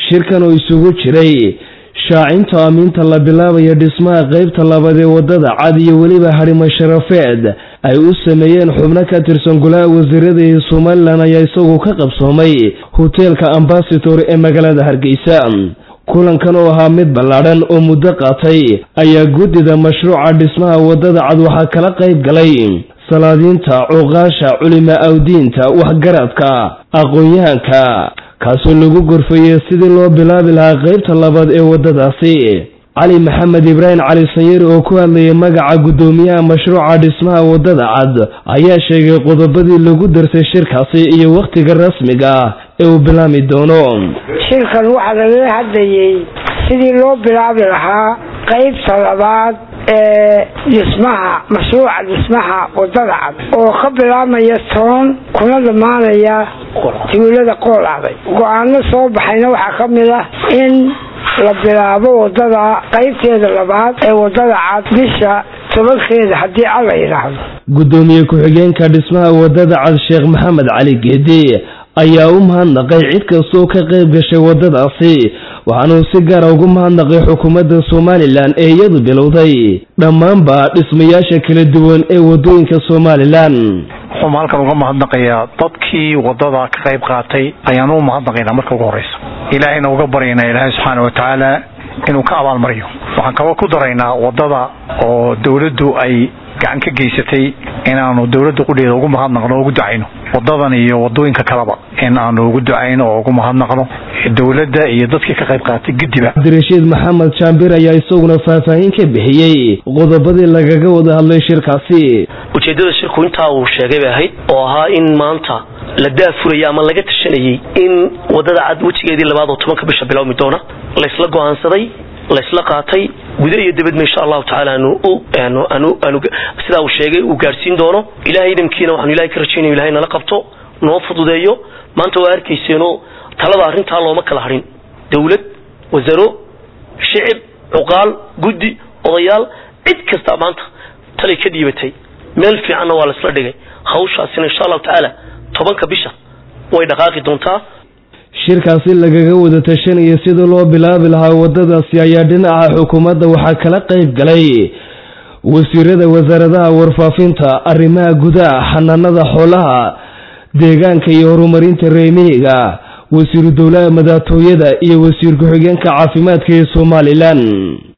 shirkan oo isugu jiray shaacinta amiinta la bilaabaya dhismaha qeybta labaad ee wadada cad iyo weliba harimo sharafeed ay u sameeyeen xubno ka tirsan golaha wasiirada ee somalilan ayaa isagu ka qabsoomay hoteelka ambasador ee magaalada hargeysa kulankan oo ahaa mid ballaadhan oo muddo qaatay ayaa guddida mashruuca dhismaha wadada cad waxaa kala qayb galay salaadiinta cuqaasha culima awdiinta waxgaradka aqoon-yahanka kaasoo lagu gorfeeyey sidii loo bilaabi lahaa qeybta labaad ee waddadaasi cali maxamed ibraahim cali sanyari oo ku hadlayay magaca guddoomiyaha mashruuca dhismaha waddada cad ayaa sheegay qodobadii lagu darsay shirkaasi iyo wakhtiga rasmiga ah ee uu bilaami doono shirkan waxaa lagala hadlayay sidii loo bilaabi lahaa qeybta labaad ee dhismaha mashruuca dhismaha wadada cad oo ka bilaabmaya toon kuna dhammaanaya tuulada qoolacday go-aano soo baxayna waxaa ka mid ah in la bilaabo wadada qeybteeda labaad ee wadada cad bisha tobankeeda haddii alla yidhaahdo guddoomiye ku-xigeenka dhismaha wadada cad sheekh maxamed cali geedi ayaa u mahadnaqay cid kastooo ka qayb gashay waddadaasi waxaanuu si gaara ugu mahadnaqay xukuumadda somalilan ee iyadu bilowday dhammaanba dhismayaasha kala duwan ee waddooyinka somalilan waxuun halkan uga mahadnaqayaa dadkii waddada ka qayb qaatay ayaanu u mahadnaqaynaa marka ugu horreysa ilaahayna uga baryaynaa ilaahay subxaana wa tacaala inuu ka abaalmariyo waxaan kaba ku daraynaa waddada oo dowladdu ay gacan ka geysatay inaanu dowladda qudheeda ugu mahadnaqno o ugu ducayno wadadan iyo wadooyinka kaleba in aanu ugu ducayno oo ugu mahadnaqno dowladda iyo dadkii ka qayb qaatay guddiba cabdirashiid maxamed jaambir ayaa isaguna faahfaahin ka bixiyey qodobadii lagaga wada hadlay shirkaasi ujeeddada shirku intaa uu sheegay bay ahayd oo ahaa in maanta la daafurayay ama laga tashanayay in wadada cad wejigeedii labaad oo tobanka bisha bilowmi doona laysla go-aansaday laysla qaatay guda iyo dibadba insha allahu tacaala anu sidaa uu sheegay uu gaadhsiin doono ilahay idamkiina waxaanu ilahay ka rajaynaya ilahay nala qabto noo fududeeyo maanta waa arkayseeno talada arrintaa looma kala harin dowlad wasaro shicib cuqaal guddi odayaal cid kasta maanta talay ka dhiibatay meel fiicanna waa laisla dhigay hawshaasina insha allahu tacaala tobanka bisha way dhaqaaqi doontaa shirkaasi lagaga wada tashanaya sida loo bilaabi lahaa waddadaasi ayaa dhinaca xukuumadda waxaa kala qayb galay wasiirada wasaaradaha warfaafinta arrimaha gudaha xanaanada xoolaha deegaanka iyo horumarinta reemihiga wasiiru dowlaha madaxtooyada iyo wasiir ku-xigeenka caafimaadka ee somalilan